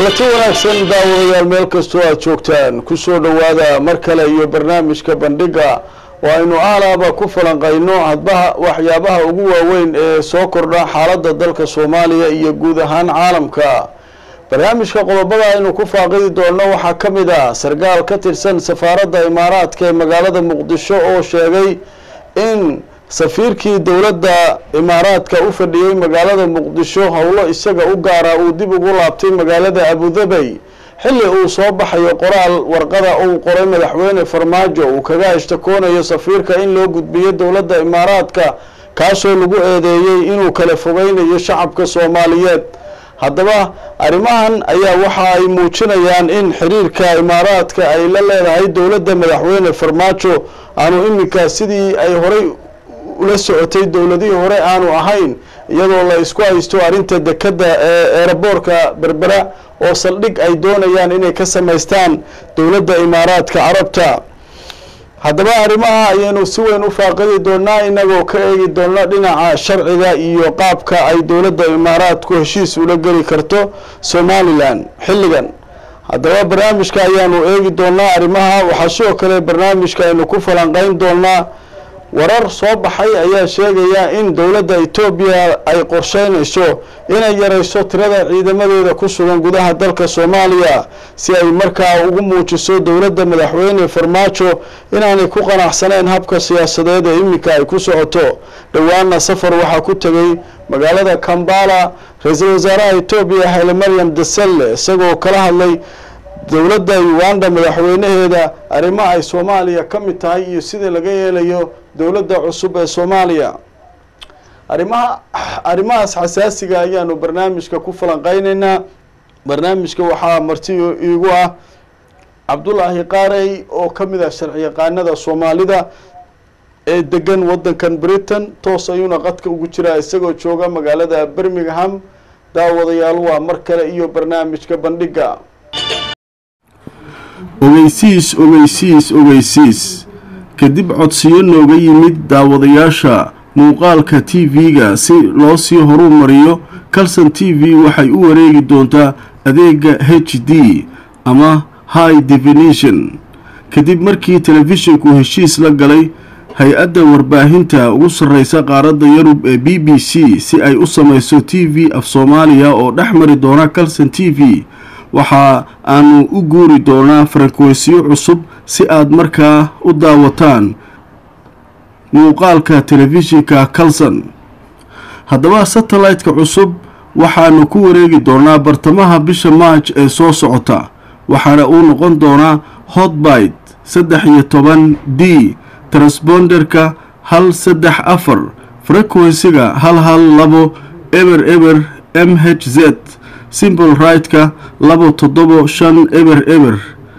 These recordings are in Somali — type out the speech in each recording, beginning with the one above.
kulanti wanaagsan daawadayaal meel kastoo aad joogtaan kusoo dhowaada mar kale iyo barnaamijka bandhiga oo aynu aalaaba ku falanqayno hadbaha waxyaabaha ugu waaweyn ee soo kordha xaaladda dalka soomaaliya iyo guud ahaan caalamka barnaamijka qodobada aynu ku faaqidi doonno waxaa ka mid ah sarkaal ka tirsan safaaradda imaaraadka ee magaalada muqdisho oo sheegay in safiirkii dowladda imaaraadka u fadhiyey magaalada muqdisho howlo isaga u gaara uu dib ugu laabtay magaalada abudabey xilli uu soo baxayo qoraal warqada uu qoray madaxweyne farmaajo uu kaga ishtakoonayo safiirka in loo gudbiyo dowladda imaaraadka kaasoo lagu eedeeyey inuu kala fogeynayo shacabka soomaaliyeed haddaba arrimahan ayaa waxa ay muujinayaan in xiriirka imaaraadka ay la leedahay dowladda madaxweyne farmaajo aanu iminka sidii ay horay ula socotay dowladihii hore aanu ahayn iyadoo la isku haysto arrinta dekadda ee eeraboorka berbera oo saldhig ay doonayaan inay ka samaystaan dowladda imaaraadka carabta haddaba arrimaha ayaynu si weyn u faaqidi doonaa inagoo ka eegi doona dhinaca sharciga iyo qaabka ay dowladda imaaraadku heshiis ula geli karto somalilan xilligan haddaba barnaamijka ayaanu eegi doonaa arrimaha waxaa sidoo kale barnaamijka aynu ku falanqeyn doonaa warar soo baxay ayaa sheegaya in dowladda etoobiya ay qorsheynayso inay yareyso tirada ciidamadeeda ku sugan gudaha dalka soomaaliya si ay markaa ugu muujiso dowladda madaxweyne farmaajo inaanay ku qanacsaneyn habka siyaasadeed ee iminka ay ku socoto dhowaana safar waxaa ku tegay magaalada kambala ra-iisul wasaaraha etoobiya hayle maryam daselle isagoo kala hadlay dowladda uganda madaxweynaheeda arrimo ay soomaaliya ka mid tahay iyo sida laga yeelayo dowladda cusub ee soomaaliya arrimaha arrimahaas xasaasiga ayaanu barnaamijka ku falanqeyneynaa barnaamijka waxaa marti iigu ah cabdulaahi qaarey oo ka mid ah sharciyaqaanada soomaalida ee degan waddankan britain toos ayuuna qadka ugu jiraa isagoo jooga magaalada birmingham daawadayaal waa mar kale iyo barnaamijka bandhiga ogeysiis ogeysiis ogeysiis kadib codsiyo nooga yimid daawadayaasha muuqaalka t v-ga si loo sii horu mariyo calson t v waxay u wareegi doontaa adeega h d ama high definition kadib markii telefishinku heshiis la galay hay-adda warbaahinta ugu sarreysa qaaradda yurub ee b b c si ay u samayso t v af soomaaliya oo dhex mari doona calson t v waxa aanu u guuri doonaa farankweysiyo cusub si aad markaa u daawataan muuqaalka telefishinka calson haddaba satellite-ka cusub waxaanu ku wareegi doonaa bartamaha bisha maaj ee soo socota waxaana uu noqon doonaa hotbite saddex iyo toban d transponderka hal saddex afar frequensiga hal hal labo eber eber m h z simbol right-ka labo toddobo shan eber eber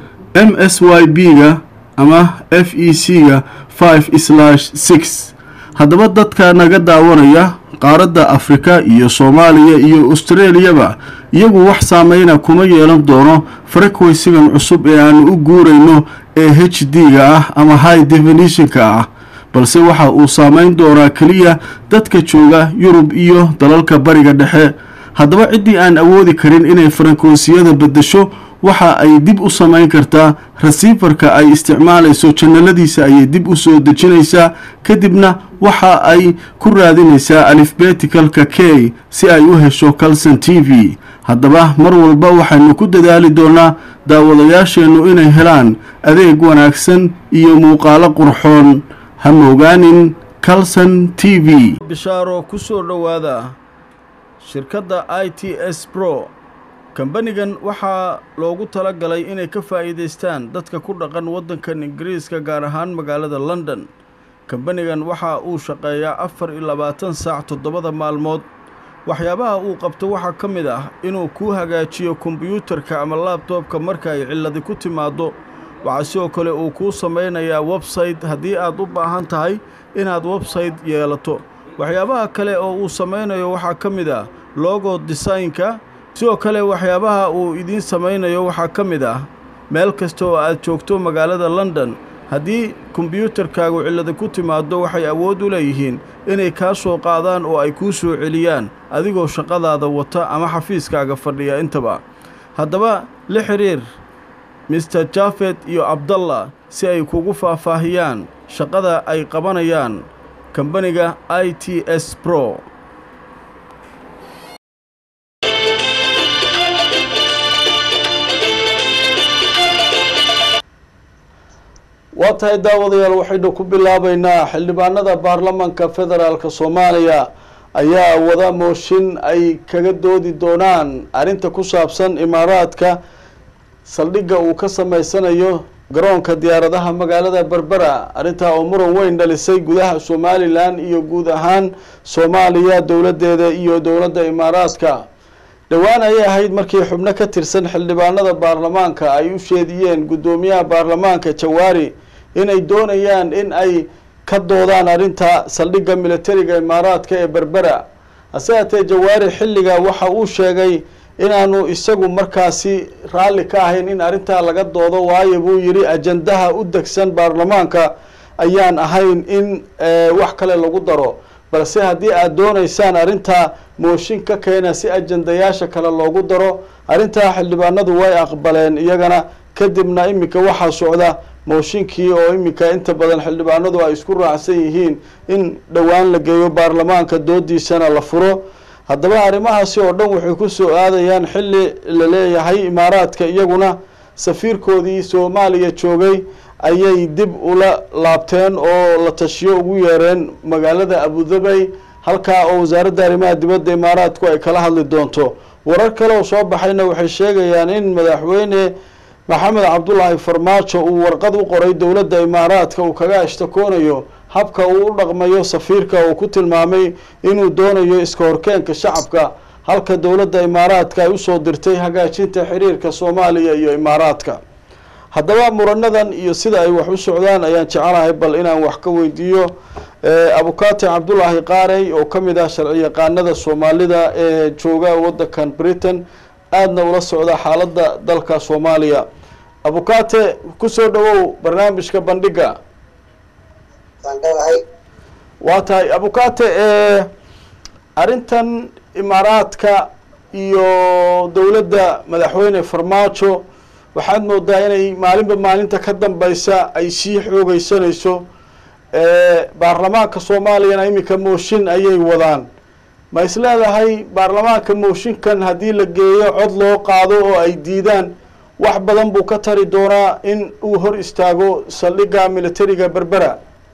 m s y b-ga ama f e c-ga five slash six haddaba dadka naga daawanaya qaaradda afrika iyo soomaaliya iyo australiyaba iyagu wax saameyna kuma yeelan doono frequensigan cusub ee aanu u guurayno ee h d-ga ah ama high definitionka ah balse waxa uu saameyn doonaa keliya dadka jooga yurub iyo dalalka bariga dhexe haddaba ciddii aan awoodi karin inay farankonsiyada beddesho waxa ay dib u samayn kartaa rasiifarka ay isticmaalayso janaladiisa ayay dib u soo dejinaysaa kadibna waxa ay ku raadinaysaa alifbeticalka k si ay u hesho calson t v haddaba mar walba waxaynu ku dadaali doonaa daawadayaasheennu inay helaan adeeg wanaagsan iyo muuqaalo qurxoon ha moogaanin calson t v bishaaro kusoo dhowaada shirkadda i t s bro kambanigan waxaa loogu tala galay inay ka faa'iidaystaan dadka ku dhaqan waddankan ingiriiska gaar ahaan magaalada london kambanigan waxa uu shaqeeyaa afar iyo labaatan saac toddobada maalmood waxyaabaha uu qabto waxaa ka mid ah inuu kuu hagaajiyo kombiyuutarka ama laabtoobka marka ay cilladi ku timaaddo waxaa sidoo kale uu kuu samaynayaa websayte haddii aad u baahan tahay inaad websayte yeelato waxyaabaha kale oo uu samaynayo waxaa ka mid ah logo desaynka sidoo kale waxyaabaha uu idiin samaynayo waxaa ka mid ah meel kasta oo aad joogto magaalada london haddii kombiyuutarkaagu cillada ku timaaddo waxay awood u leeyihiin inay kaa soo qaadaan oo ay kuu soo celiyaan adigoo shaqadaada wata ama xafiiskaaga fadhiya intaba haddaba la xiriir mister jafet iyo abdallah si ay kugu faahfaahiyaan shaqada ay qabanayaan kambaniga i t s pro waa tahay daawadayaal waxaynu ku bilaabeynaa xildhibaanada baarlamanka federaalk soomaaliya ayaa wada mooshin ay kaga doodi doonaan arrinta ku saabsan imaaraadka saldhigga uu ka sameysanayo garoonka diyaaradaha magaalada berbera arrintaa oo muran weyn dhalisay gudaha somalilan iyo guud ahaan soomaaliya dowladeeda iyo dowladda imaaraadka dhowaan ayay ahayd markii xubno ka tirsan xildhibaanada baarlamaanka ay u sheediyeen guddoomiyaha baarlamaanka jawaari inay doonayaan in ay ka doodaan arrinta saldhigga militariga imaaraadka ee berbera hase haatee jawaari xilliga waxa uu sheegay inaanu isagu markaasi raalli ka ahayn in arrintaa laga doodo waayo buu yidhi ajandaha u degsan baarlamaanka ayaan ahayn in wax kale lagu daro balse haddii aada dooneysaan arrintaa mooshin ka keena si ajandayaasha kale loogu daro arrintaa xildhibaanadu way aqbaleen iyagana kadibna iminka waxaa socda mooshinkii oo iminka inta badan xildhibaanadu ay isku raacsan yihiin in dhowaan la geeyo baarlamaanka doodiisana la furo haddaba arrimahaasi oo dhan waxay ku soo aadayaan xilli la leeyahay imaaraadka iyaguna safiirkoodii soomaaliya joogay ayay dib ula laabteen oo la tashiyo ugu yeereen magaalada abudabay halkaa oo wasaaradda arrimaha dibadda imaaraadku ay kala hadli doonto warar kale oo soo baxayna waxay sheegayaan in madaxweyne maxamed cabdulaahi farmaajo uu warqad u qoray dowladda imaaraadka uu kaga ashtakoonayo habka uu u dhaqmayo safiirka uu ku tilmaamay inuu doonayo iska horkeenka shacabka halka dowladda imaaraadka ay usoo dirtay hagaajinta xiriirka soomaaliya iyo imaaraadka haddaba muranadan iyo sida ay wax u socdaan ayaan jecelahay bal inaan wax ka weydiiyo abukaati cabdulaahi qaarey oo ka mid ah sharci yaqaanada soomaalida ee jooga wadankan britain aadna ula socda xaaladda dalka soomaaliya abukaate kusoo dhawow barnaamijka bandhiga waa tahay abukaate arrintan imaaraadka iyo dowladda madaxweyne farmaajo waxaad moodaa inay maalinba maalinta ka dambeysa ay sii xoogeysanayso baarlamaanka soomaaliyana iminka mooshin ayay wadaan ma is leedahay baarlamaanka mooshinkan haddii la geeyo cod loo qaado oo ay diidaan wax badan buu ka tari doonaa in uu hor istaago saldhigga militariga berbera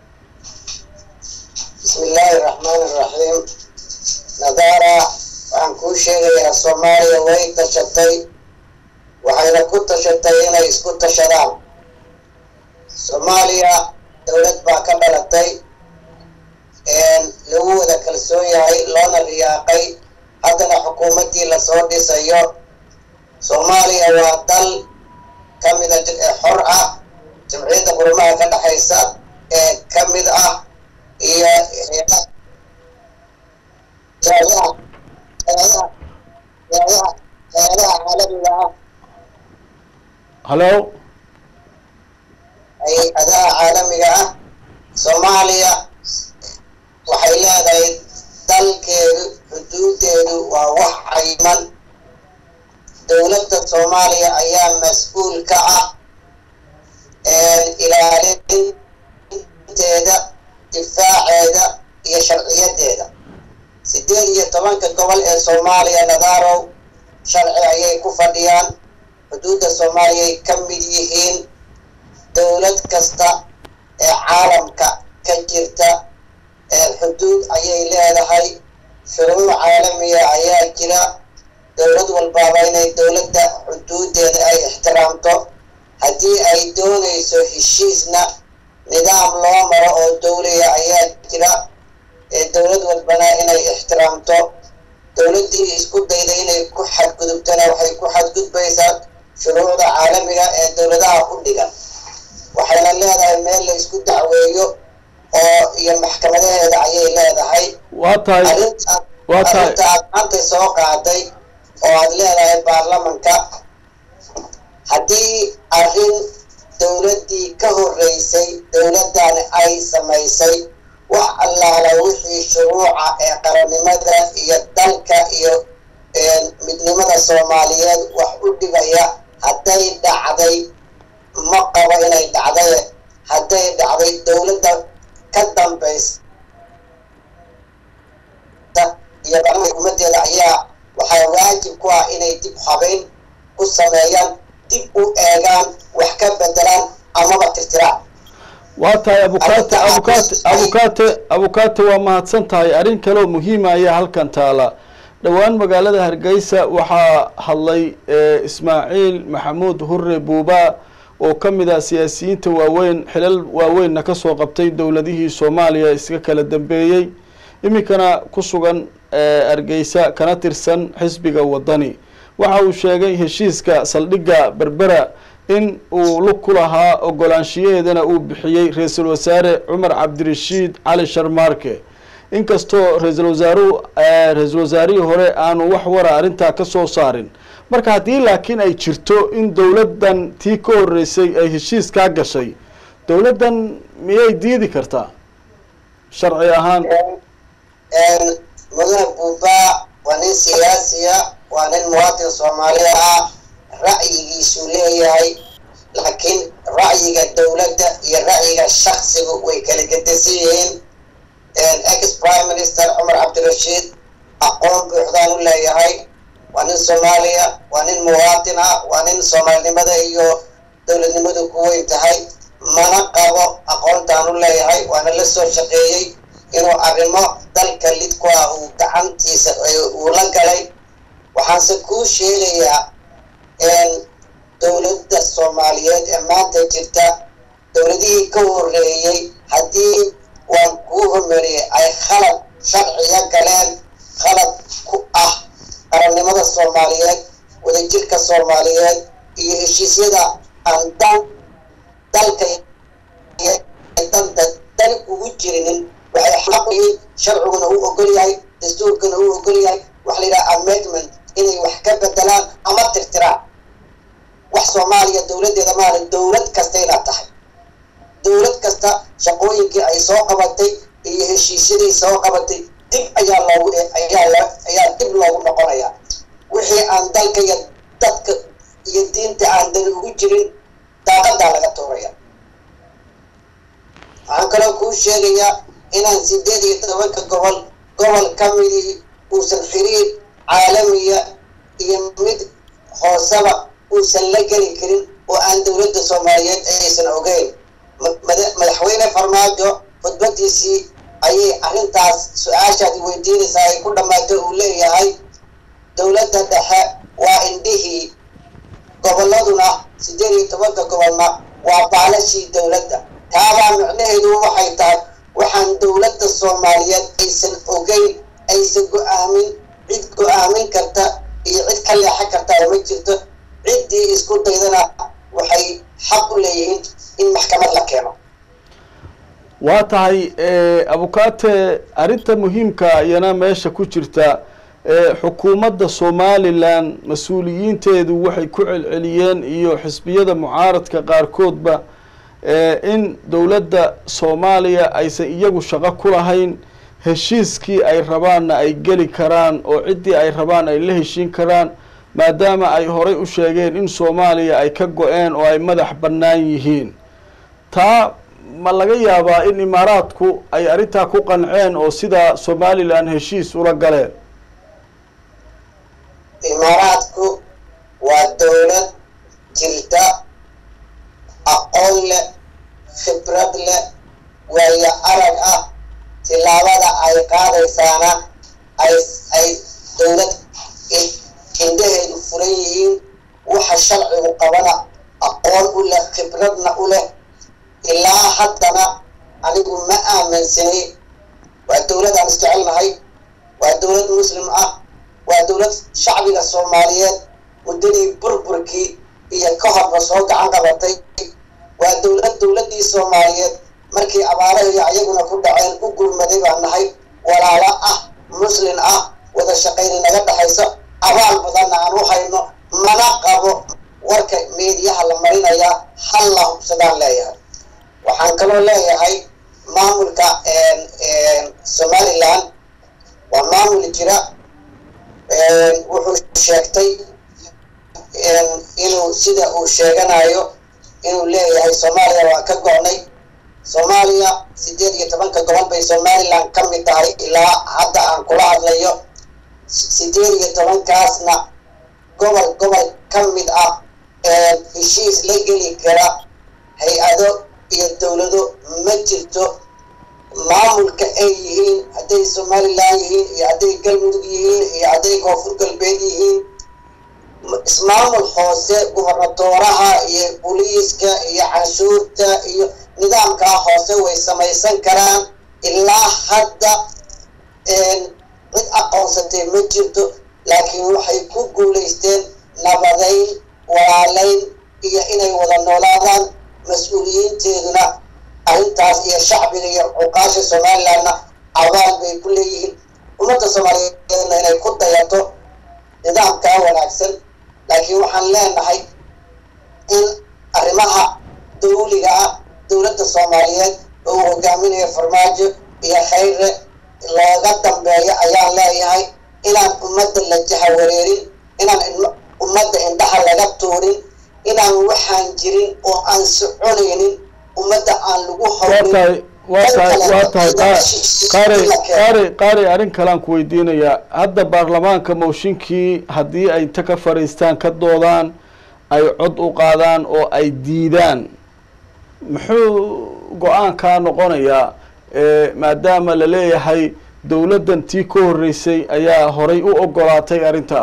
bismi illaahi raxmaan iraxiim nadaara waxaan kuu sheegayaa soomaaliya way tashatay waxayna ku tashatay inay isku tashadaan soomaaliya dowlad baa ka dhalatay lagu wada kalsoon yahay loona riyaaqay haddana xukuumaddii lasoo dhisayo soomaaliya waa dal ka mida xor ah jamciyadda qurumaha ka dhexaysa ee ka mid ah iyo hay-adaha caalamiga ah hallo hay-adaha caalamiga ah soomaaliya waxay leedahay dalkeedu xuduudeedu waa wax cayman dowladda soomaaliya ayaa mas-uul ka ah ilaalinteeda difaaceeda iyo sharciyadeeda sideed iyo tobanka gobol ee soomaaliya nadaarow sharci ayay ku fadhiyaan xuduudda soomaaliyay ka mid yihiin dowlad kasta ee caalamka ka jirta xuduud ayay leedahay shuruuc caalamiya ayaa jira dowlad walbaaba inay dowladda xuduudeeda ay ixtiraamto haddii ay doonayso heshiisna nidaam loo maro oo dowliya ayaa jira ee dowlad walbana inay ixtiraamto dowladdii isku dayda inay ku xadgudubtana waxay ku xadgudbaysaa shuruucda caalamiga ee dowladaha u dhigan waxayna leedahay meel la isku dacweeyo oo iyo maxkamadaheeda ayay leedahay waa tahay arrinta waa tahay arrinta aad maanta soo qaaday oo aad leedahay baarlamanka haddii arrin dowladdii ka horreysay dowladdan ay samaysay wax allaala wixii shuruuca ee qarannimada iyo dalka iyo midnimada soomaaliyeed wax u dhigaya hadday dhacday ma qabo inay dhacdaye hadday dhacday dowladda ka dambaysa iyo xukuumadeeda ayaa waxaa waajib ku ah inay dib habeyn ku sameeyaan dib u eegaan wax ka bedelaan amaba tirtiraan waa tahay abukaate abukaate abukaate abukaate waa mahadsan tahay arrin kaleoo muhiima ayaa halkan taala dhowaan magaalada hargeysa waxaa hadlay ismaaciil maxamuud hure buuba oo ka mid ah siyaasiyiinta waaweyn xilal waaweynna kasoo qabtay dowladihii soomaaliya iska kala dambeeyey iminkana ku sugan hargeysa kana tirsan xisbiga wadani waxa uu sheegay heshiiska saldhigga berbera in uu lug ku lahaa ogolaanshiyaheedana uu bixiyey ra-iisul wasaare cumar cabdirashiid cali sharmaarke inkastoo ra-iisul wasaaruhu ra-iisul wasaarihii hore aanu wax wara arrintaa ka soo saarin marka haddii laakiin ay jirto in dowladdan tii ka horeysay ay heshiis kaa gashay dowladdan miyay diidi kartaa sharci ahaan mudane buuba waa nin siyaasiya waa nin muwaadin soomaaliya ah ra'yigiisuu leeyahay laakiin ra'yiga dowladda iyo ra'yiga shaksigu way kala gedesan yihiin ex prime minister cumar cabdirashiid aqoon buuxdaan u leeyahay waa nin soomaaliya waa nin muwaadin ah waa nin soomaalinimada iyo dowladnimadu ku weyn tahay mana qabo aqoontaan u leeyahay waana la soo shaqeeyey inuu arrimo dalka lid ku ah uu gacantiisa uu la galay waxaanse kuu sheegayaa dowladda soomaaliyeed ee maanta jirta dowladihii ka horeeyey haddii waan kuu homeriyey ay khalad sharciga galeen khalad ku ah qarannimada soomaaliyeed wadajirka soomaaliyeed iyo heshiisyada aan dan dalka danta dan ugu jirinin waxay xaq u yihiin sharciguna uu ogol yahay dastuurkuna uu ogol yahay waxa la yidhaha amendment inay wax ka bedelaan ama tirtiraan wax soomaaliya dowladdeeda maala dowlad kasta inaad tahay dowlad kasta shaqooyinkii ay soo qabatay iyo heshiisyaday soo qabatay dib ayaa loogu ayaa ayaa dib loogu noqonayaa wixii aan dalka iyo dadka iyo diinta aan dani ugu jirin daaqadaa laga tuuraya waxaan kaloo kuu sheegayaa inaan sideed iyo tobanka gobol gobol ka midii uusan xiriir caalamiya iyo mid hooseba uusan la geli karin oo aan dowladda soomaaliyeed aysan ogeyn madaxweyne farmaajo khudbadiisii ayay arrintaas su-aashaadi weydiinaysaa ay ku dhammaatay uu leeyahay dowladda dhexe waa indhihii gobolladuna sideed iyo tobanka gobolna waa baalashii dowladda taabaa micnaheedu waxay tahay waxaan dowladda soomaaliyeed aysan ogeyn aysan go-aamin cid go-aamin karta iyo cid ka leexan kartaa ma jirto ciddii isku daydana waxay xaq u leeyihiin in maxkamad la keeno waa tahay abukaate arrinta muhiimka iyana meesha ku jirta xukuumadda somalilan mas-uuliyiinteedu waxay ku celceliyeen iyo xisbiyada mucaaradka qaarkoodba in dowladda soomaaliya aysan iyagu shaqo ku lahayn heshiiskii ay rabaanna ay geli karaan oo ciddii ay rabaan ay la heshiin karaan maadaama ay horay u sheegeen in soomaaliya ay ka go-een oo ay madax bannaan yihiin taa ma laga yaabaa in imaaraadku ay arrintaa ku qanceen oo sidaa somalilan heshiis ula galeen imaaraadku waa dowlad jirta aqoon leh khibrad leh waayo arag ah tilaabada ay qaadaysaana ay ay dowlad indhaheedu furan yihiin waxa sharcigu qabana aqoon u leh khibradna u leh ilaa haddana anigu ma aaminsanay waa dowlad aan isjecelnahay waa dowlad muslim ah waa dowlad shacbiga soomaaliyeed muddadii burburkii iyo ka horba soo gacan qabatay waa dowlad dowladdii soomaaliyeed markii abaarahii ayaguna ku dhaceen u gurmaday baan nahay walaalo ah muslin ah wada shaqayni naga dhexayso abaal badanna aan u hayno mana qabo warka meediyaha la marinayaa hal la hubsadaan leeyahay waxaan kaloo leeyahay maamulka somalilan waa maamul jira wuxuu sheegtay inuu sida uu sheeganayo inuu leeyahay soomaaliya waa ka go-nay soomaaliya sideed iyo tobanka gobol bay somaliland ka mid tahay ilaa hadda aan kula hadlayo sideed iyo tobankaasna gobol gobol ka mid ah heshiis la geli kara hay-ado iyo dowlado ma jirto maamulka ay yihiin hadday somaliland yihiin iyo hadday galmudug yihiin iyo hadday koonfur galbeed yihiin ismaamul hoose gubernatooraha iyo booliiska iyo canshuurta iyo nidaamkaa hoose way samaysan karaan ilaa hadda cid aqoonsatay ma jirto laakiin waxay ku guulaysteen nabadayn walaalayn iyo inay wada noolaadaan mas-uuliyiinteeduna arrintaas iyo shacbiga iyo cuqaasha somalilandna abaal bay ku leeyihiin ummadda soomaaliyeedna inay ku dayato nidaamkaa wanaagsan laakiin waxaan leenahay in arrimaha dawliga ah dowladda soomaaliyeed oo uu hogaaminayo farmaajo iyo khayre looga dambeeyo ayaan leeyahay inaan ummadda la jahawareerin inaan ummadda indhaha laga tuurin inaan waxaan jirin oo aan soconaynin ummadda aan lagu waa tahay waa tahay waa tahay qaari qaari qaari arrin kalean ku weydiinayaa hadda baarlamaanka mooshinkii haddii ay inta ka fadhiistaan ka doodaan ay cod u qaadaan oo ay diidaan muxuu go-aankaa noqonayaa maadaama la leeyahay dowladdan tii ka horreysay ayaa horay u ogolaatay arrintaa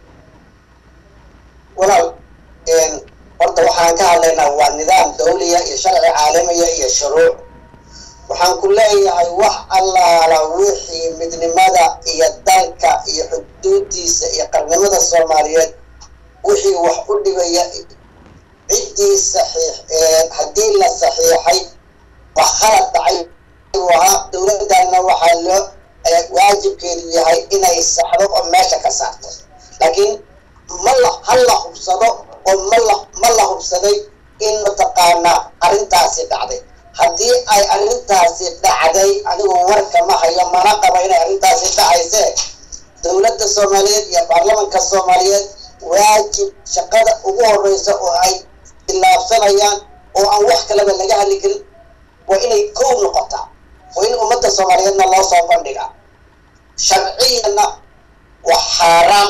walaal horta waxaan ka hadlaynaa waa nidaam dawliya iyo sharci caalamiya iyo shuruuc waxaan ku leeyahay wax allaala wixii midnimada iyo dalka iyo xuduudiisa iyo qarnimada soomaaliyeed wixii wax u dhibaya ciddii saxiix haddii la saxiixay wax khalad dhacay uu ahaa dowladana waxaa loo waajibkeedu yahay inay saxdo oo meesha ka saarto laakiin ma la ha la hubsado oo ma la ma la hubsaday in mataqaanaa arrintaasi dhacday haddii ay arrintaasi dhacday anigu warka ma hayo mana qaba inay arrintaasi dhacaysee dowladda soomaaliyeed iyo baarlamanka soomaaliyeed waajib shaqada ugu horeysa oo ay ilaabsanayaan oo aan wax kaleba laga hadli karin waa inay kow noqotaa waa in ummadda soomaaliyeedna loo soo bandhigaa sharciyanna waa xaaraam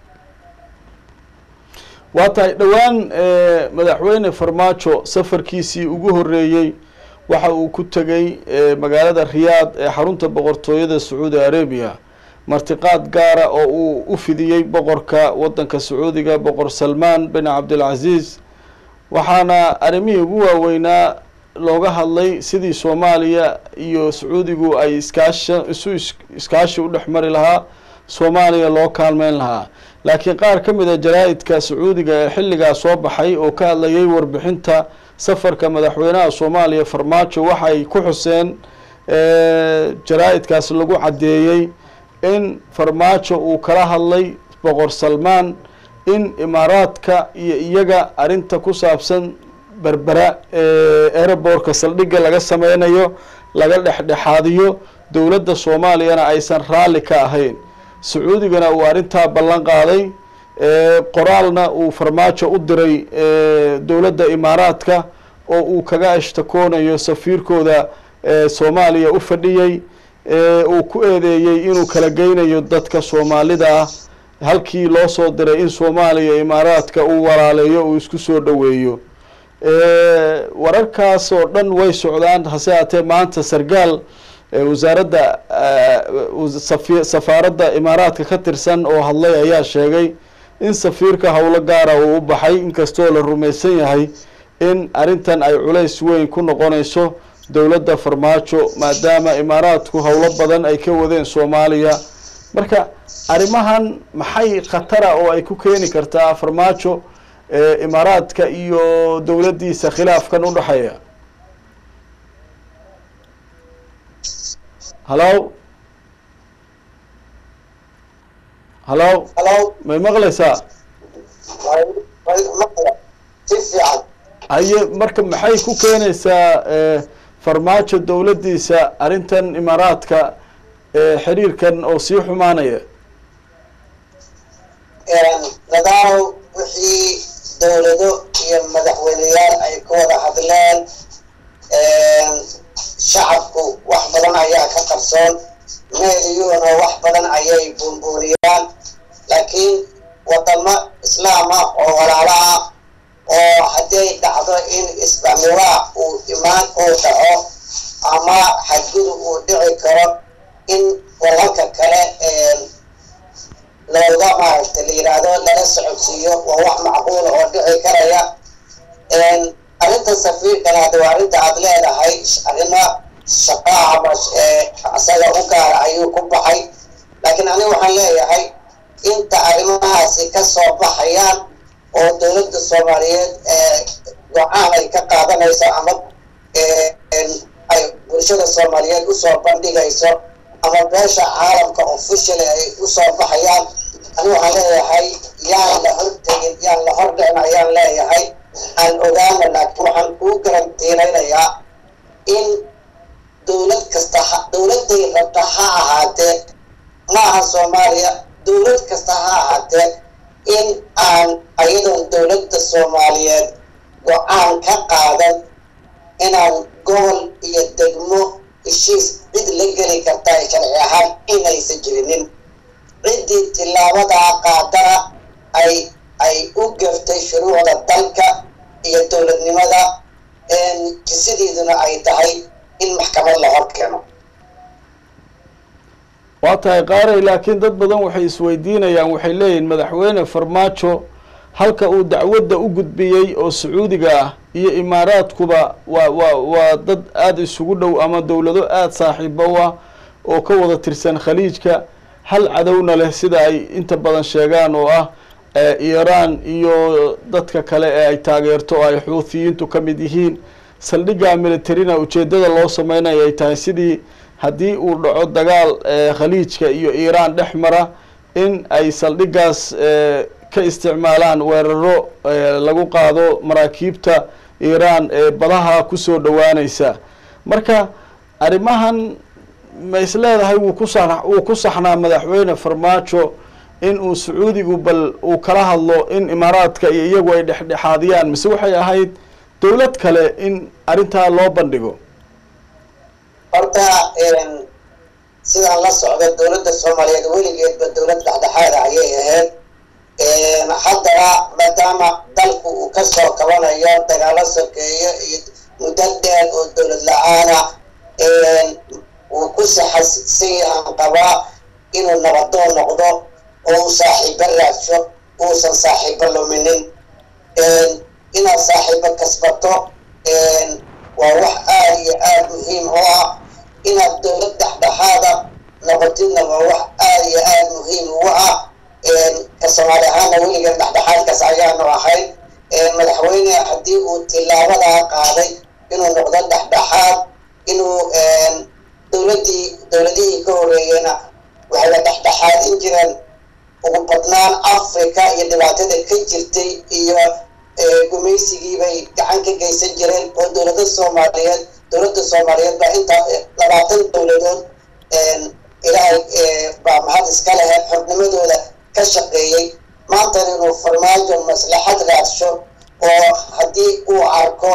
waa tahay dhowaan madaxweyne farmaajo safarkiisii ugu horreeyey waxa uu ku tegey magaalada riyaad ee xarunta boqortooyada sacuudi arabiya martiqaad gaara oo uu u fidiyey boqorka waddanka sacuudiga boqor salmaan bin cabdilcaziiz waxaana arrimihii ugu waaweynaa looga hadlay sidii soomaaliya iyo sacuudigu ay iskaasha isu iskaashi u dhex mari lahaa soomaaliya loo kaalmeyn lahaa laakiin qaar ka mid a jaraa-idka sacuudiga ee xilligaa soo baxay oo ka hadlayay warbixinta safarka madaxweynaha soomaaliya farmaajo waxay ku xuseen jaraa-idkaas lagu caddeeyey in farmaajo uu kala hadlay boqor salmaan in imaaraadka iyo iyaga arrinta ku saabsan berbera eeraboorka saldhigga laga sameynayo laga dhexdhexaadiyo dowladda soomaaliyana aysan raalli ka ahayn sacuudigana uu arrintaa ballan qaaday qoraalna uu farmaajo u diray dowladda imaaraadka oo uu kaga ashtakoonayo safiirkooda soomaaliya u fadhiyey uu ku eedeeyey inuu kala geynayo dadka soomaalida ah halkii loo soo diray in soomaaliya imaaraadka uu walaaleeyo uu isku soo dhoweeyo wararkaas oo dhan way socdaan hase haatee maanta sargaal wasaaradda safaaradda imaaraadka ka tirsan oo hadlay ayaa sheegay in safiirka howlo gaara uu u baxay inkastoo la rumaysan yahay in arrintan ay culays weyn ku noqonayso dowladda farmaajo maadaama imaaraadku howlo badan ay ka wadeen soomaaliya marka arrimahan maxay khatara oo ay ku keeni kartaa farmaajo imaaraadka iyo dowladdiisa khilaafkan u dhexeeya halo halo halo may maqlaysaa si fiican haye marka maxay ku keenaysaa farmaajo dowladdiisa arrintan imaaraadka xiriirkan oo sii xumaanaya nadaalow wixii dowlado iyo madaxweyneyaal ay ka wada hadleen shacabku wax badan ayaa ka qarsoon meeliyuuna wax badan ayay buunbuuniyaan laakiin wadamo islaama oo walaala ah oo hadday dhacdo in isbamiraa uu imaan uu dhaco ama xadgudub uu dhici karo in walalka kale looga maaragta la yidhaahdo lala socodsiiyo waa wax macquula oo dhici karaya arrinta safiirkan hadda waa arrinta aada leedahay arrimo shaqaa ama isaga u gaara ayuu ku baxay laakiin aniga waxaan leeyahay inta arrimahaasi ka soo baxayaan oo dowladda soomaaliyeed go-aan ay ka qaadanayso ama ay bulshada soomaaliyeed usoo bandhigayso ama beesha caalamka officially ay usoo baxayaan aniga waxaan leeyahay yaan la hortegin yaan la hordhicin ayaan leeyahay aan ogaana laakiin waxaan kuu garantiinaynayaa in dowlad kasta dowladday rabta ha ahaatee ma aha soomaaliya dowlad kasta ha ahaatee in aan ayadoon dowladda soomaaliyeed go-aan ka qaadan inaan gobol iyo degmo heshiis cid la geli kartaa sharci ahaan inaysan jirinin ciddii tilaabadaa qaadana ay ay u gaftay shuruucda dalka iyo dowladnimada jisideeduna ay tahay in maxkamad la hor keeno waa tahay qaaray laakiin dad badan waxay isweydiinayaan waxay leeyihin madaxweyne farmaajo halka uu dacwadda u gudbiyey oo sacuudiga ah iyo imaaraadkuba waa waa waa dad aada isugu dhow ama dowlado aada saaxiibo ah oo ka wada tirsan khaliijka hal cadowna leh sida ay inta badan sheegaan oo ah iiraan iyo dadka kale ee ay taageerto oo ay xuuthiyiintu ka mid yihiin saldhigga militarina ujeeddada loo sameynaya ay tahay sidii haddii uu dhaco dagaal khaliijka iyo iiraan dhex mara in ay saldhiggaas ka isticmaalaan weeraro lagu qaado maraakiibta iiraan ee badaha kusoo dhowaanaysa marka arrimahan ma is leedahay wuu ku sa wuu ku saxnaa madaxweyne farmaajo in uu sacuudigu bal uu kala hadlo in imaaraadka iyo iyagu ay dhexdhexaadiyaan mise waxay ahayd dowlad kale in arrintaa loo bandhigo horta sidaan la socda dowladda soomaaliyeed weligeedba dowlad dhexdhexaada ayay ahayd haddana maadaama dalku uu kasoo kabanayo dagaalo sokeeyo iyo muddo dheer oo dowlad la-aana uu ku saxasan yahan qabaa inuu nabadoon noqdo oo uu saaxiibo raadsho uusan saaxiibo luminin inaad saaxiibo kasbato waa wax aada iyo aada muhiim oo ah inaad dowlad dhexdhexaada noqotidna waa wax aada iyo aada muhiim ugu ah ka soomaali ahaana weligan dhexdhexaadkaas ayaanu ahayd madaxweyne haddii uu tilaabadaa qaaday inuu noqdo dhexdhexaad inuu dowladdii dowladihii ka horeeyena waxayba dhexdhexaadin jireen ugu badnaan africa iyo dhibaatada ka jirtay iyo gumaysigii bay gacan ka geysan jireen oo dowlada soomaaliyeed dowladda soomaaliyeed baa intaa labaatan dowladood ilaahay baa mahad iska lehe xornimadooda ka shaqeeyey maantana inuu farmaajo maslaxad raadsho oo haddii uu arko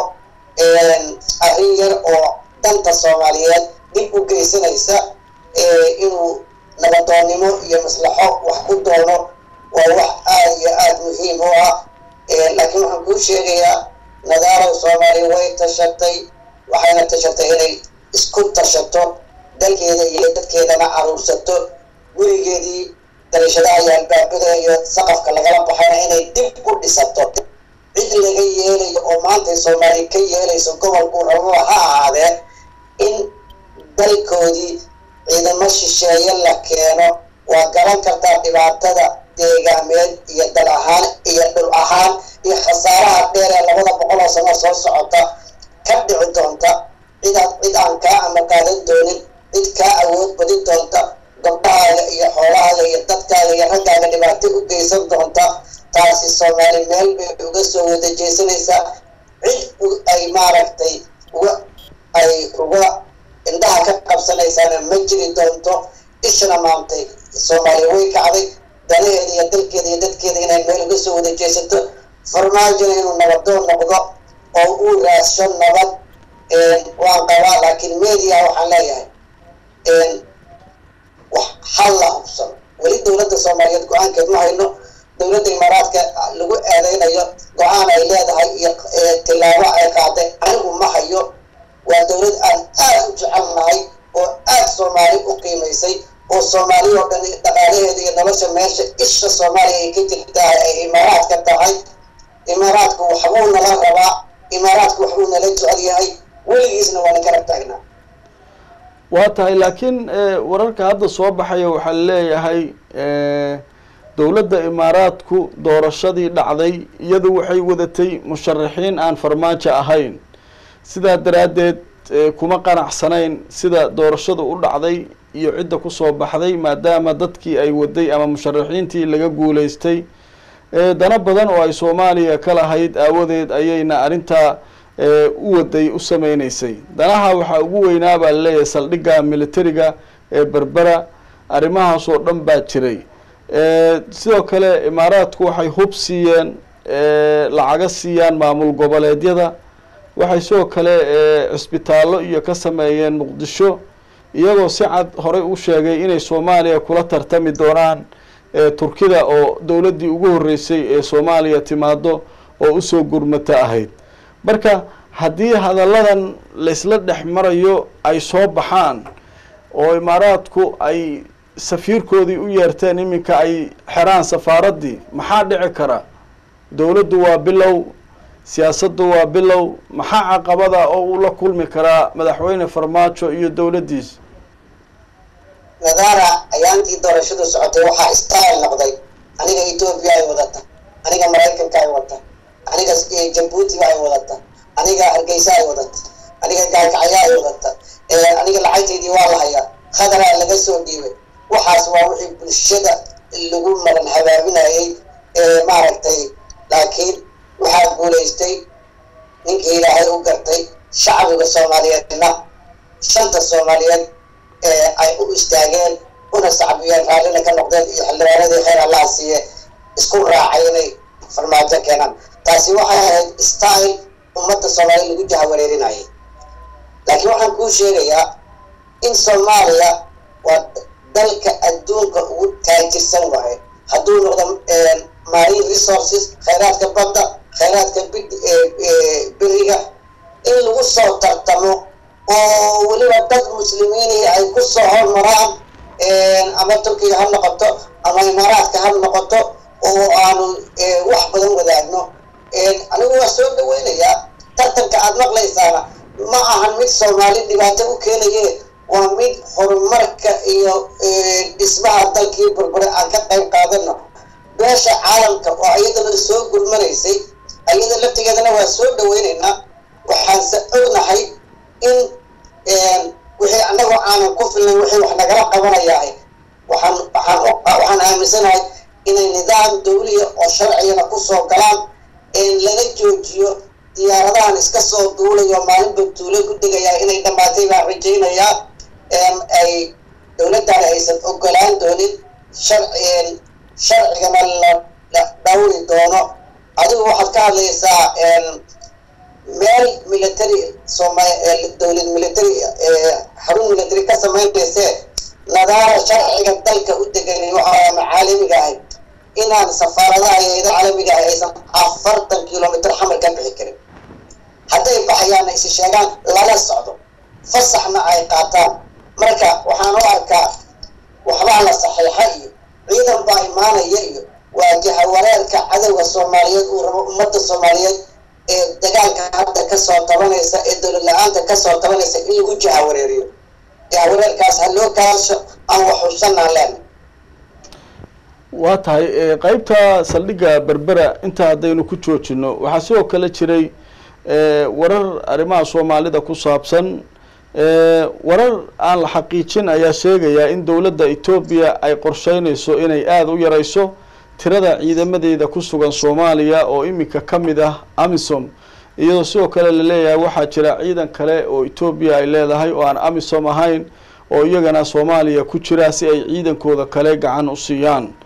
arrin yar oo danta soomaaliyeed dib u geysanaysa inuu nabadoonnimo iyo maslaxo wax ku doono waa wax aada iyo aada muhiim u ah laakiin waxaan kuu sheegayaa nadaarow soomaaliya way tashatay waxayna tashatay inay isku tashato dalkeeda iyo dadkeedana caruursato gurigeedii darashadaha iyo albaabada iyo saqafka lagala baxayna inay dib u dhisato cid laga yeelayo oo maantay soomaaliya ka yeelayso gobolku rababa ha ahaadee in dalkoodii ciidamo shisheeye la keeno waa garan kartaa dhibaatada deegaameed iyo dal ahaan iyo dhul ahaan iyo khasaaraha dheer ee labada boqol oo sano soo socota ka dhici doonta cidaad cid aan kaa ama qaadan doonin cid kaa awood badin doonta gabdhahaaga iyo xoolahaaga iyo dadkaaga iyo raggaaga dhibaato u geysan doonta taasi soomaali meel bay uga soo wada jeesanaysaa cid ay maaragtay uga ay uga indhaha ka qabsanaysaana ma jiri doonto ishana maantay soomaaliya way kacday danaheeda iyo dalkeeda iyo dadkeeda inay meel uga soo wada jeesato farmaajona inuu nabadoon noqdo oo uu raadsho nabad waan qabaa laakiin media waxaan leeyahay wax hal la hubsano weli dowladda soomaaliyeed go-aankeed ma hayno dowladda imaaraadka lagu eedeynayo go-aan ay leedahay iyo tilaabo ay qaaday anigu ma hayo waa dowlad aan aada u jecelnahay oo aada soomaali u qiimaysay oo soomaali oo dhan dhaqaalaheeda iyo nolosha meesha isha soomaaliya ay ka jirtaa ay imaaraadka tahay imaaraadku waxbuu nala rabaa imaaraadku waxbuu nala jecel yahay weligiisna waana garab taagnaa waa tahay laakiin wararka hadda soo baxaya waxaa leeyahay dowladda imaaraadku doorashadii dhacday iyadu waxay wadatay musharaxiin aan farmaajo ahayn sidaa daraaddeed kuma qanacsanayn sida doorashadu u dhacday iyo cidda kusoo baxday maadaama dadkii ay waday ama musharaxiintii laga guuleystay dana badan oo ay soomaaliya ka lahayd aawadeed ayayna arrintaa u waday u sameyneysay danaha waxaa ugu weynaa baa laleeyahay saldhigga militariga ee berbera arrimahaas oo dhan baa jiray sidoo kale imaaraadku waxay hub siiyeen lacaga siiyaan maamul goboleedyada waxay sidoo kale cisbitaallo iyo ka sameeyeen muqdisho iyagoo si cad horey u sheegay inay soomaaliya kula tartami doonaan turkida oo dowladdii ugu horreysay ee soomaaliya timaado oo usoo gurmata ahayd marka haddii hadalladan laysla dhex marayo ay soo baxaan oo imaaraadku ay safiirkoodii u yeerteen iminka ay xeraan safaaraddii maxaa dhici kara dowladdu waa bilow siyaasaddu waa bilow maxaa caqabada oo uu la kulmi karaa madaxweyne farmaajo iyo dowladdiisa nadaara ayaantii doorashadu socotay waxaa style noqday aniga etoobiya ay wadata aniga maraykanka ay wadata aniga jabuutiga ay wadata aniga hargeysa ay wadata aniga gaalkacya ay wadata aniga lacagtaydii waa la hayaa khadaraa laga soo dhiibay waxaas waa wixii bulshada lagu maran habaabinayay maaragtay laakiin waxaa guulaystay ninkii ilaahay u gartay shacbiga soomaaliyeedna shanta soomaaliyeed ay u istaageen una sacbiyeen raallina ka noqdeen iyo xildhibaanadii khayr allaha siiye isku raacay inay farmaajo keenaan taasi waxay ahayd style ummadda soomaaliya lagu jahawareerinayay laakiin waxaan kuu sheegayaa in soomaaliya waa dalka adduunka ugu taajirsan waaye hadduu noqdo marine resources khayraadka badda khayraadka beriga in lagu soo tartamo oo weliba dad muslimiini ay ku soo hormaraan ama turkiga ha noqoto ama imaaraadka ha noqoto oo aanu wax badan wadaagno anigu waa soo dhaweynayaa tartanka aada maqlaysaana ma ahan mid soomaali dhibaato u keenaye waa mid horumarka iyo dhismaha dalkii burbure aan ka qayb qaadano beesha caalamka oo iyadana soo gurmanaysay ayada laftigeedana waa soo dhaweynaynaa waxaanse ognahay in wixii annagoo aanan ku filnay wixii wax nagala qabanayahay waxaan waxaan waxaan aaminsanahay inay nidaam dawliya oo sharcigana kusoo galaan lala joojiyo diyaaradahan iska soo duulayo maalinba tuulo ku degayaa inay dhammaatay baan rajaynayaa ay dowladdan aysan ogolaan doonin sharci sharcigana la dhawri doono adigu waxaad ka hadlaysaa meel military sooma dowlad military xarun military ka samaynayse nadaara sharciga dalka u degan waxaa macaalimiga ahay inaan safaaradaha hayada caalamiga ah aysan afartan kilomitr xamar ka bixi karin hadday baxayaanna isi sheegaan lala socdo fasaxna ay qaataan marka waxaan u arkaa waxbaa la saxiixa iyo ciidan baa imaanaya iyo waa jahawareerka cadowga soomaaliyeed uu rabo ummadda soomaaliyeed ee dagaalka hadda kasoo tabanaysa ee dowlad la-aanta kasoo tabanaysa in lagu jahawareeriyo jahawareerkaas ha loo kaasho aan waxusanaan leena waa tahay qeybta saldhigga berbera inta haddaynu ku joojino waxaa sidoo kale jiray warar arrimaha soomaalida ku saabsan warar aan la xaqiijin ayaa sheegaya in dowladda etoobiya ay qorsheynayso inay aada u yareyso tirada ciidamadeeda ku sugan soomaaliya oo iminka ka mid ah amisom iyadoo sidoo kale laleeyahay waxaa jira ciidan kale oo etoobiya ay leedahay oo aan amisom ahayn oo iyagana soomaaliya ku jira si ay ciidankooda kale gacan u siiyaan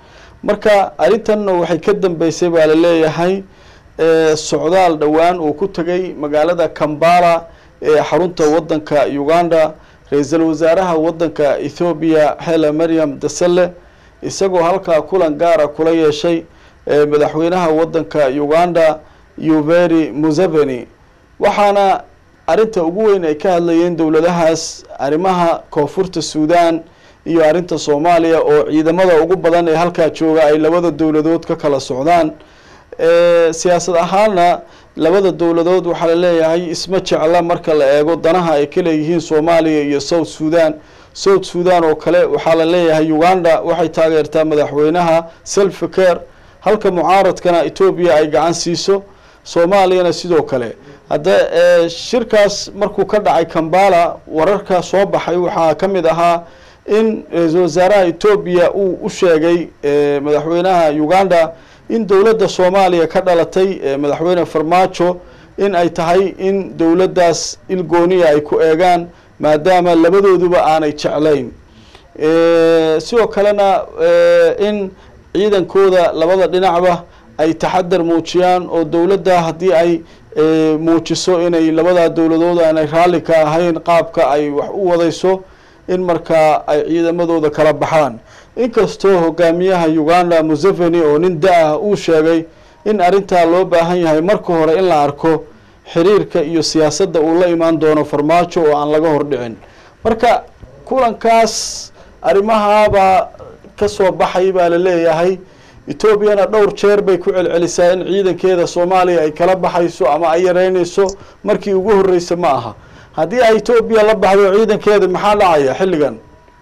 marka arrintanna waxay ka dambeysay baa la leeyahay socdaal dhowaan uu ku tegay magaalada kambala ee xarunta waddanka uganda ra-iisul wasaaraha waddanka ethoobiya hele maryam dasale isagoo halkaa kulan gaara kula yeeshay madaxweynaha waddanka uganda yuveri museveni waxaana arrinta ugu weyn ay ka hadlayeen dowladahaas arrimaha koonfurta suudan iyo arrinta soomaaliya oo ciidamada ugu badan ee halkaa jooga ay labada dowladood ka kala socdaan siyaasad ahaanna labada dowladood waxaa la leeyahay isma jecla marka la eego danaha ay ka leeyihiin soomaaliya iyo south sudan south sudan oo kale waxaa la leeyahay uganda waxay taageertaa madaxweynaha selfcare halka mucaaradkana etoobiya ay gacan siiso soomaaliyana sidoo kale hadda shirkaas markuu ka dhacay kambala wararka soo baxay waxaa ka mid ahaa in ra-iisul wasaaraha etoobiya uu u sheegay madaxweynaha uganda in dowladda soomaaliya ka dhalatay madaxweyne farmaajo in ay tahay in dowladdaas ilgooniya ay ku eegaan maadaama labadooduba aanay jeclayn sidoo kalena in ciidankooda labada dhinacba ay taxadar muujiyaan oo dowladda haddii ay muujiso inay labadaa dowladood aanay raalli ka ahayn qaabka ay wax u wadayso in markaa ay ciidamadooda kala baxaan inkastoo hogaamiyaha uganda museveni oo nin da-ah uu sheegay in arrintaa loo baahan yahay marka hore in la arko xiriirka iyo siyaasadda uu la imaan doono farmaajo oo aan laga hordhicin marka kulankaas arrimahaabaa kasoo baxay baa la leeyahay etoobiyana dhowr jeer bay ku celcelisaa in ciidankeeda soomaaliya ay kala baxayso ama ay yareynayso markii ugu horreysa ma aha haddii ay etoobiya la baxdo ciidankeeda maxaa dhacaya xilligan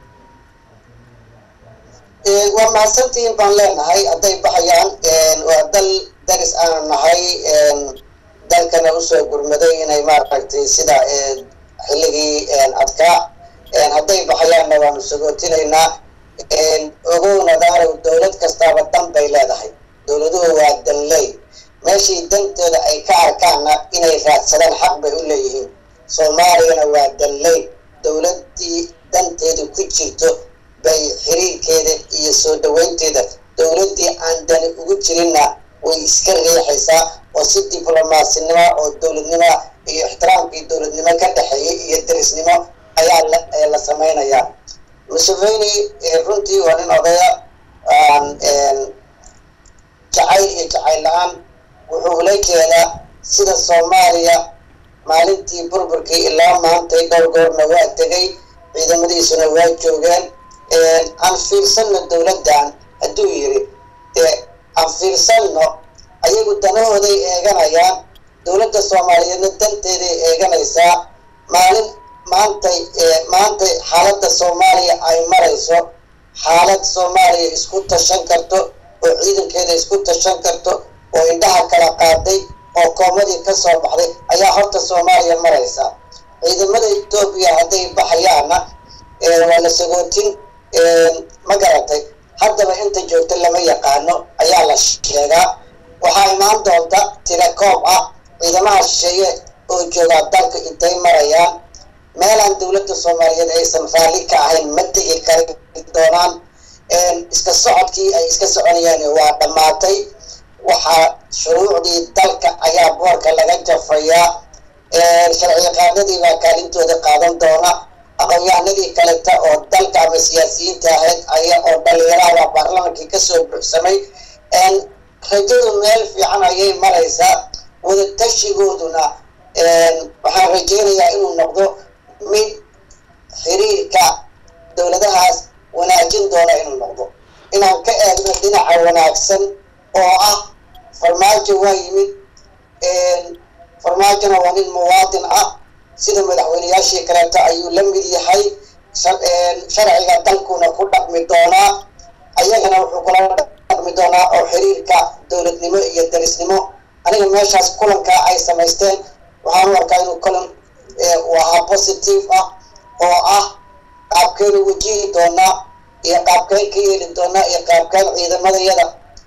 waa mahadsantihiin baan leenahay hadday baxayaan waa dal daris aanu nahay dalkana usoo gurmaday inay maaragtay sida xilligii adkaa hadday baxayaanna waanu sagootinaynaa ogowna daarow dowlad kastaaba dan bay leedahay dowladuhu waa danley meeshii dantooda ay ka arkaanna inay raadsadaan xaq bay u leeyihiin soomaaliyana waa danley dowladdii danteedu ku jirto bay xiriirkeeda iyo soo dhaweynteeda dowladdii aan dani ugu jirinna way iska riixaysaa oo si diblomaadsinimo oo dowladnimo iyo ixtiraamkii dowladnimo ka dhexeeyay iyo darisnimo ayaa la samaynayaa museveni runtii waa nin odaya jacayl iyo jacayl la-aan wuxuu ula jeedaa sida soomaaliya maalintii burburkii ilaa maantay dhowr goorna waa tegay ciidamadiisuna waa joogeen aan fiirsanno dowladdan hadduu yiri dee aan fiirsanno ayagu danahooday eeganayaan dowladda soomaaliyeedna danteeday eeganaysaa maalin maantay maantay xaaladda soomaaliya ay marayso xaalad soomaaliya isku tashan karto oo ciidankeeda isku tashan karto oo indhaha kala qaaday oo koomadii ka soo baxday ayaa horta soomaaliya maraysa ciidamada etoobiya hadday baxayaanna waa la sagootin ma garatay haddaba inta joogta lama yaqaano ayaa la sheegaa waxaa imaan doonta tirakoob ah ciidamaha shisheeye oo joogaa dalka intay marayaan meelaan dowladda soomaaliyeed aysan raalli ka ahayn ma tegi kari doonaan iska socodkii ay iska soconayaan waa dhammaatay waxaa shuruucdii dalka ayaa boorka laga jafayaa sharci yaqaanadii baa kaalintooda qaadan doona aqoon-yahanadii kaleta oo dalka ama siyaasiyiinta ahayd aya oo dhalinyarahda baarlamankii kasoo buuxsamay rajadu meel fiican ayay maraysaa wadatashigooduna waxaan rajeynayaa inuu noqdo mid xiriirka dowladahaas wanaajin doona inuu noqdo inaan ka eegno dhinaca wanaagsan oo ah farmaajo waa yimid farmaajona waa nin muwaadin ah sida madaxweyneyaashii kaleeto ayuu la mid yahay sharciga dalkuna ku dhaqmi doonaa ayagana wuxuu kula dhaqmi doonaa oo xiriirka dowladnimo iyo darisnimo aniga meeshaas kulankaa ay samaysteen waxaan u arkaa inuu kulan uu ahaa positive ah oo ah qaabkeenu wajihi doonaa iyo qaabkeen ka yeeli doonaa iyo qaabkeen ciidamadayada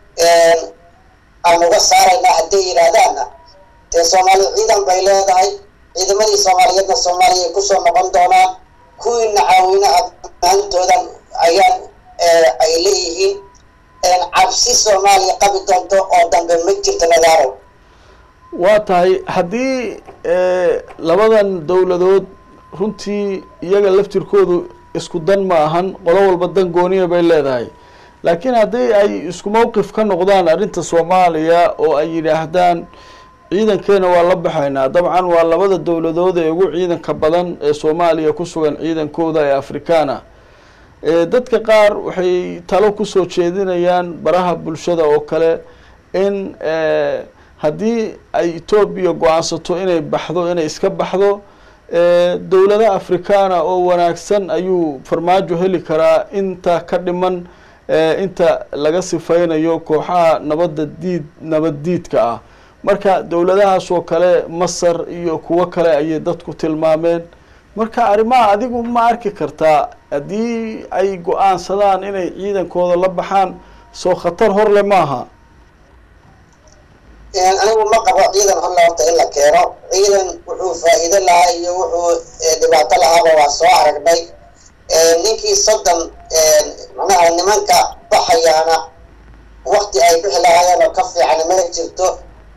aan uga saaraynaa hadday yidhaahdaanna dee soomaaliya ciidan bay leedahay ciidamadii soomaaliyeedna soomaaliya ay kusoo noqon doonaan kuwiina caawina amaantoodan ayaan ay leeyihiin cabsi soomaaliya qabi doonto oo dambe ma jirto nadaaro waa tahay haddii labadan dowladood runtii iyaga laftirkoodu isku dan ma ahan qolo walba dan gooniya bay leedahay laakiin haddii ay isku mawqif ka noqdaan arrinta soomaaliya oo ay yidhaahdaan ciidankeena waa la baxaynaa dabcan waa labada dowladood ee ugu ciidanka badan ee soomaaliya ku sugan ciidankooda ee afrikaana dadka qaar waxay talo kusoo jeedinayaan baraha bulshada oo kale in haddii ay etoobiya go-aansato inay baxdo inay iska baxdo dowlada afrikaana oo wanaagsan ayuu farmaajo heli karaa inta ka dhiman inta laga sifeynayo kooxaha nabadda diid nabad diidka ah marka dowladahaas oo kale masar iyo kuwo kale ayay dadku tilmaameen marka arrimaha adigu ma arki kartaa haddii ay go-aansadaan inay ciidankooda la baxaan soo khatar horle maaha anigu ma qabo ciidan horle horta in la keeno ciidan wuxuu faa-iido lahaa iyo wuxuu dhibaato lahaaba waa soo aragnay ninkii soddon macnaha nimanka baxayaana wakti ay bixi lahaayeen oo ka fiican ma jirto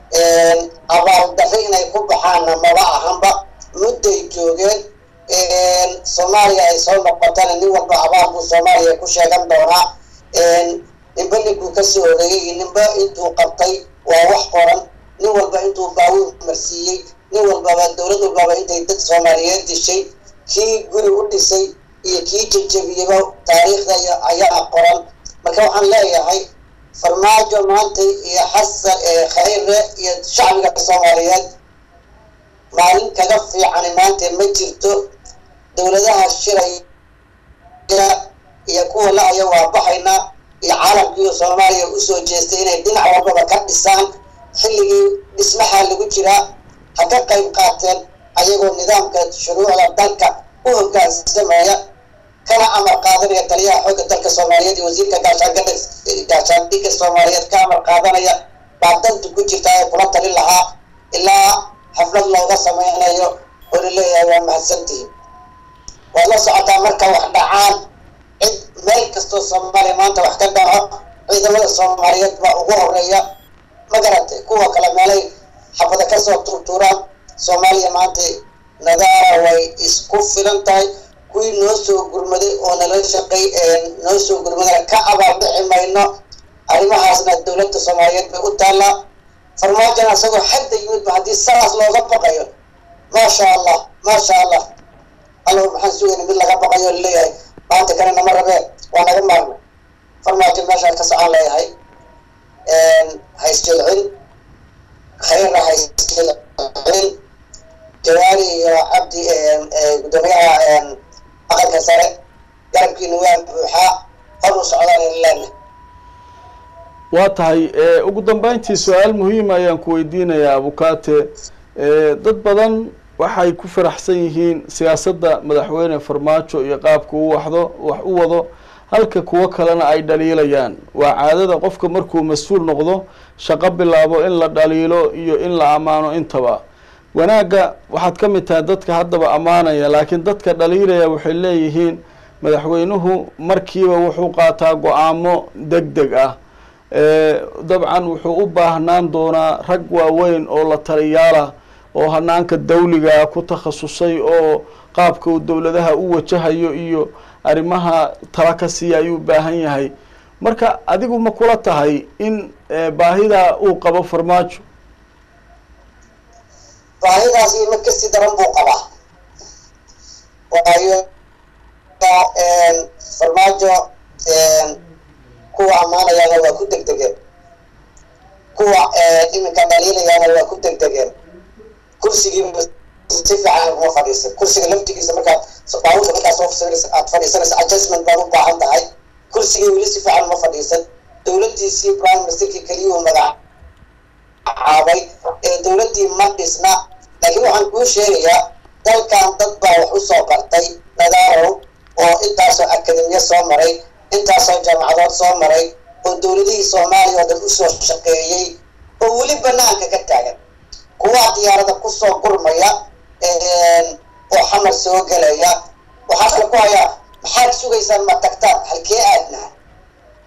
abaaldarri inay ku baxaanna maba ahanba mudday joogeen soomaaliya ay soo noqotana nin walba abaal buu soomaaliya ku sheegan doonaa ninba ninkuu kasoo horeeyey iyo ninba intuu qabtay waa wax qoran nin walba intuu baawur marsiiyey nin walbaba dowlad walbaba intay dad soomaaliyeed dishay kii guri u dhisay iyo kii jejebiyaba taariikhda ayaa qoran marka waxaan leeyahay farmaajo maanta iyo xasan khayre iyo shacbiga soomaaliyeed maalin kaga fiicani maanta ma jirto dowladaha shiraya iyo kuwa la-aya waa baxaynaa iyo caalamkiiyo soomaaliya usoo jeestay inay dhinac walbaba ka dhisaan xilligii dhismaha lagu jiraa ha ka qayb qaateen ayagoo nidaamka shuruucda dalka u hogaansamaya kana amar qaadanaya taliyaha xoogga dalka soomaaliyeed iyo wasiirka gaashaangada gaashaandhigga soomaaliyeed ka amar qaadanaya baa danta ku jirta ee kula talin lahaa ilaa xaflad looga sameynayo oo laleeyahay waa mahadsantihin waad la socotaa marka wax dhacaan cid meel kastoo soomaaliya maanta wax ka dhaco ciidamada soomaaliyeed baa ugu horeeya ma garatay kuwa kale meelay xabada kasoo tuurtuuraan soomaaliya maanta nadaara way isku filan tahay kuwii noo soo gurmaday oo nala shaqay noo soo gurmadana ka abaaldhici mayno arrimahaasna dowladda soomaaliyeed bay u taallaa farmaajona isagoo xadda yimidba haddii saas looga baqayo maasha allah maasha allah allow maxaan sugayna mid laga baqayo laleeyahay maanta kale nama rabee waa naga maarna farmaajo meeshaan ka socon leeyahay haysjilcin khayrna haysjilcin jawaari iyo cabdi gudoomiyaha aqalka sare garabkiina waa buuxaa hor u socdaan leena waa tahay ugu dambeyntii su-aal muhiima ayaan ku weydiinayaa abukaate dad badan waxay ku faraxsan yihiin siyaasadda madaxweyne farmaajo iyo qaabka u waxdo wax u wado halka kuwo kalena ay dhaliilayaan waa caadada qofka markuu mas-uul noqdo shaqo bilaabo in la dhaliilo iyo in la ammaano intaba wanaagga waxaad ka mid tahay dadka haddaba ammaanaya laakiin dadka dhaliilaya waxay leeyihiin madaxweynuhu markiiba wuxuu qaataa go-aamo deg deg ah dabcan wuxuu u baahnaan doonaa rag waaweyn oo la taliyaalah oo hanaanka dawliga ku takhasusay oo qaabka uu dowladaha u wajahayo iyo arrimaha tala ka siiya ayuu baahan yahay marka adigu ma kula tahay in baahidaa uu qabo farmaajo baahidaasi mid kasii daran buu qabaa waayo farmaajo kuwa ammaanayaana waa ku degdegeen kuwa iminka dhaliilayaana waa ku degdegeen kursigii si fiican kuma fadhiisan kursiga laftigiisa markaad baabuurka markaad soo sawiraysa aad fadhiisanaysa adjustment baad u baahan tahay kursigii weli si fiican uma fadhiisan dowladdiisii prime ministerkii keliyuu magacaabay ee dowladdii ma dhisna laakiin waxaan kuu sheegayaa dalkan dad baa wax usoo bartay nadarow oo intaasoo akademiya soo maray intaasoo jaamacadood soo maray oo dowladihii soomaaliya oo dhan usoo shaqeeyey oo weli banaanka ka taagan kuwaa diyaarada kusoo gurmaya oo xamar soo gelaya waxaa kale ku hayaa maxaad sugaysaan ma tagtaan halkee aadnaha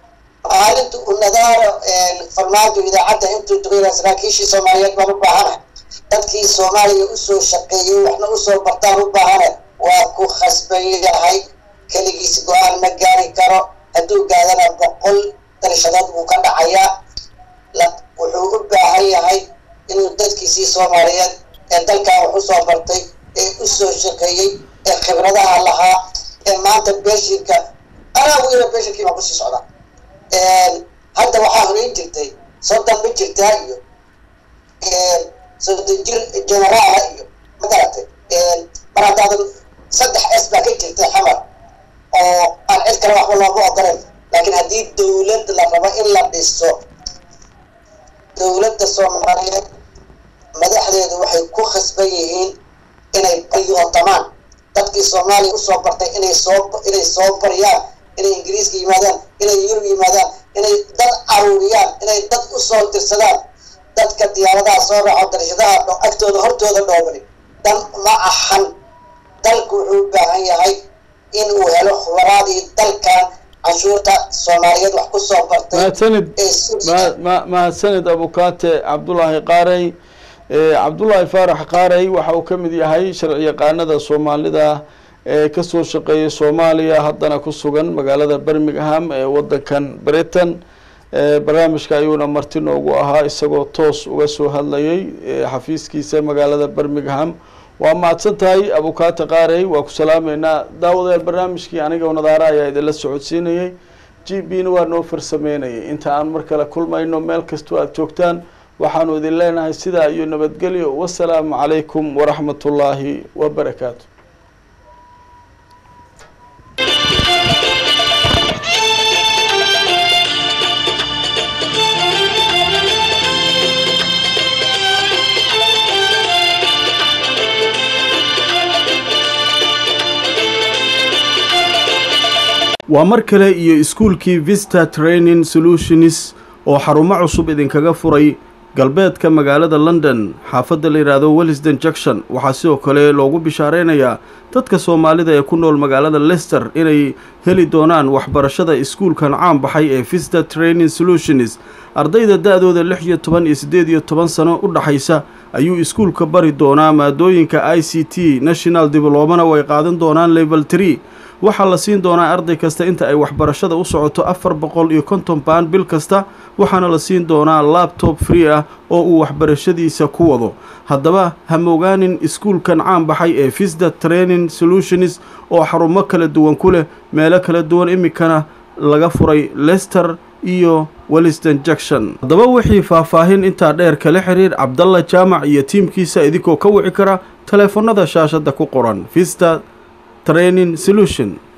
maalinta uu nadaaro farmaajo idaacadda intuu duqeyna saraakiishii soomaaliyeed baan u baahana dadkii soomaaliya usoo shaqeeyey waxna usoo bartaan u baahana waa ku khasban yahay keligiis go-aan ma gaari karo hadduu gaadana boqol darshadood buu ka dhacayaa wuxuu u baahan yahay inuu dadkiisii soomaaliyeed ee dalkan wax usoo bartay ee usoo shaqeeyey ee khibradaha lahaa ee maanta beeshinka anaa weyna beeshinkii baan kusii socdaa hadda waxaa horeyn jirtay soddon ma jirtaa iyo soddon jir generaala iyo magaratay mar haddaadan saddex s baa ka jirtay xamar oo aan cid kale waxba looga ogolan laakiin haddii dawlad la rabo in la dhiso dawladda soomaaliyeed madaxdeedu waxay ku khasban yihiin inay baryootamaan dadkii soomaaliya usoo bartay inay soo inay soo baryaan inay ingiriiska yimaadaan inay yurub yimaadaan inay dad aruuriyaan inay dad usoo dirsadaan dadka diyaaradaha soo raaco darshadaha agtooda hortooda dhoobani dan ma ahan dalku wuxuu u baahan yahay in uu helo khubaraadii dalkan canshuurta soomaaliyeed wax kusoo bartay mahadsanid ma mahadsanid abukaate cabdulaahi qaarey cabdullaahi faarax qaarey waxa uu ka mid yahay sharci yaqaanada soomaalida ee kasoo shaqeeyay soomaaliya haddana ku sugan magaalada birmingham ee wadankan britain barnaamijka ayuuna marti noogu ahaa isagoo toos uga soo hadlayay xafiiskiisa magaalada birmingham waa mahadsan tahay abukaate qaarey waa ku salaameynaa daawadayaal barnaamijkii aniga nadaara ayaa idinla socodsiinayay g b na waa noo farsameynayay inta aan mar kale kulmayno meel kastoo aada joogtaan waxaanu idin leenahay sidaa iyo nabadgelyo wasalaamu calaykum waraxmat ullaahi wabarakaatu waa mar kale iyo iskuulkii vista training solutions oo xarumo cusub idinkaga furay galbeedka magaalada london xaafadda la yidhaahdo wellisden junction waxaa sidoo kale loogu bishaareynayaa dadka soomaalida ee ku nool magaalada lester inay heli doonaan waxbarashada iskuulkan caan baxay ee vista training solutions ardayda da-dooda lix iyo toban iyo siddeed iyo toban sano u dhaxaysa ayuu iskuulka bari doonaa maadooyinka i c t national diblomana way qaadan doonaan level tree waxaa la siin doonaa arday kasta inta ay waxbarashada u socoto afar boqol iyo konton baan bil kasta waxaana la siin doonaa labtob free ah oo uu waxbarashadiisa ku wado haddaba hamogaanin iskuulkan caan baxay ee visda training solutions oo xarumo kala duwan ku leh meelo kala duwan iminkana laga furay lester iyo welliston junction haddaba wixii faahfaahin intaa dheer kala xiriir cabdalla jaamac iyo tiimkiisa idinkoo ka wici kara taleefanada shaashadda ku qoran vista training solution